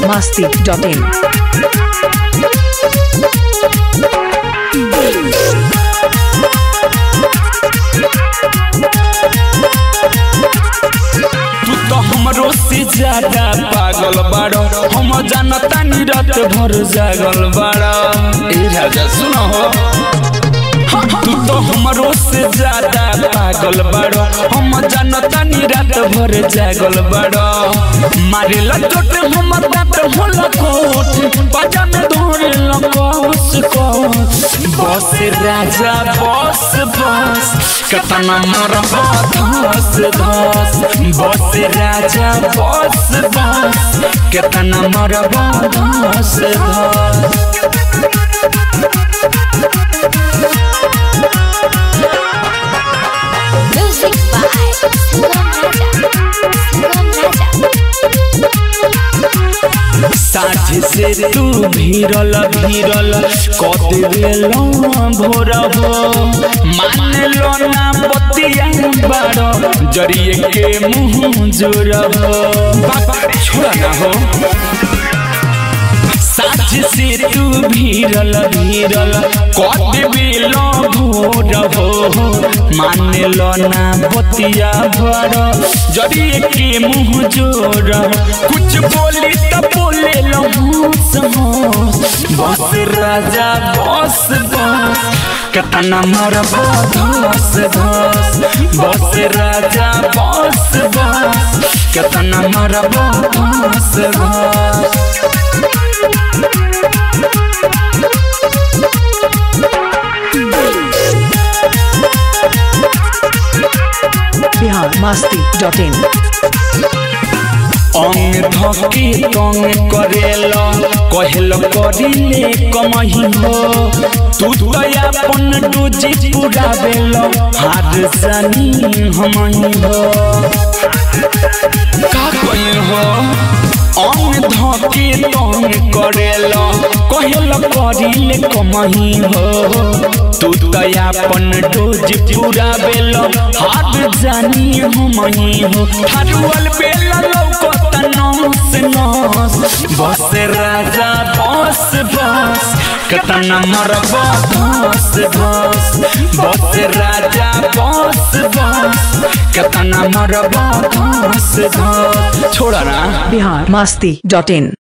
biharmasti.in तू तो हमरो से ज्यादा पागल बाड़ो हम जानता नी रात भर जागल बाड़ो ए राजा सुनो हो तू तो हमरो से ज्यादा पागल बाड़ो हम जानता नी रात भर जागल बाड़ो मारे चोट हमर दांत होला कोट बाजा में धोरे लकोस कोस बस राजा बस बस कतना मरबा धस धस बस राजा बस बस कतना मरबा धस धस Music by Sangam Raja. Sangam Raja. साझ से तू भीरल भीरल कत बेलो भोर हो मान लो ना बतिया बाड़ो जरिए के मुंह जोर हो बाबा छोड़ा ना हो साझ से तू भीरल भीरल कत बेलो भोर हो मान लो ना बतिया बड़ जरिए के मुंह जोर कुछ बोली त बोले लो होश होश बस राजा बस बस कतना मोर धस धस बस राजा बस बस कतना मोर धस धस biharmasti.in अंग धके तंग करेल कहल करिले कमही हो तू तो अपन डोजी पूरा बेल हार जानी हमही हो का कहीं हो अंग धके तंग करेल कहल करिले कमही हो तू तो अपन डोज पूरा बेल हार जानी हमही हो ठारुअल बेल लौकत नस नस बस राजा बस बस कतना मरब धस धस बस राजा बस बस कतना मरब धस धस छोड़ा ना biharmasti.in